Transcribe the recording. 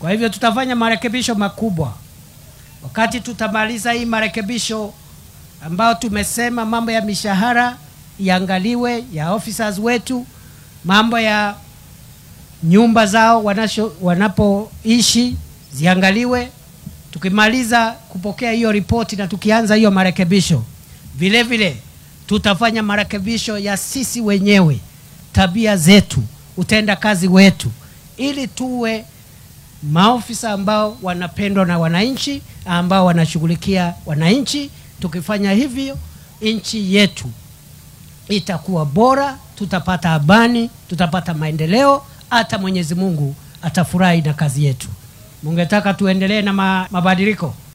Kwa hivyo tutafanya marekebisho makubwa. Wakati tutamaliza hii marekebisho ambayo tumesema, mambo ya mishahara iangaliwe ya officers wetu, mambo ya nyumba zao wanasho, wanapoishi ziangaliwe. Tukimaliza kupokea hiyo ripoti na tukianza hiyo marekebisho, vile vile tutafanya marekebisho ya sisi wenyewe, tabia zetu, utenda kazi wetu, ili tuwe maofisa ambao wanapendwa na wananchi, ambao wanashughulikia wananchi. Tukifanya hivyo, nchi yetu itakuwa bora, tutapata amani, tutapata maendeleo, hata Mwenyezi Mungu atafurahi na kazi yetu. Mungetaka tuendelee na ma, mabadiliko